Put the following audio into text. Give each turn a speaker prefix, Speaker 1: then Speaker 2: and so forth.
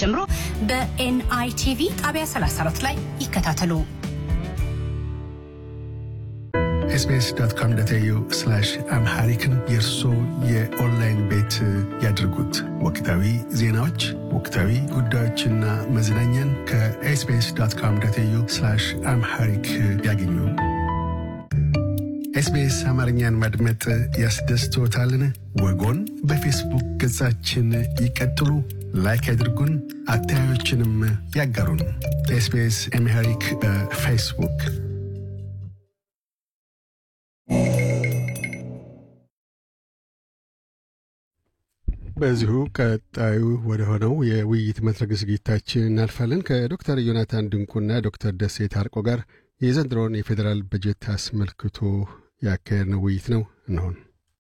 Speaker 1: ጀምሮ በኤንአይቲቪ ጣቢያ 34 ላይ ይከታተሉ።
Speaker 2: ኤስቢኤስ ዶት ኮም ዶት ኤዩ አምሃሪክን የእርሶ የኦንላይን ቤት ያድርጉት። ወቅታዊ ዜናዎች፣ ወቅታዊ ጉዳዮችና መዝናኛን ከኤስቢኤስ ዶት ኮም ዶት ኤዩ አምሃሪክ ያገኙ። ኤስቢኤስ አማርኛን ማድመጥ ያስደስቶታልን? ወጎን በፌስቡክ ገጻችን ይቀጥሉ፣ ላይክ ያድርጉን፣ አስተያየቶችንም ያጋሩን። ኤስቢኤስ አምሃሪክ በፌስቡክ
Speaker 3: በዚሁ ቀጣዩ ወደ ሆነው የውይይት መድረክ ዝግጅታችን እናልፋለን። ከዶክተር ዮናታን ድንቁና ዶክተር ደሴ ታርቆ ጋር የዘንድሮውን የፌዴራል በጀት አስመልክቶ ያካሄድነው ውይይት ነው። እንሆን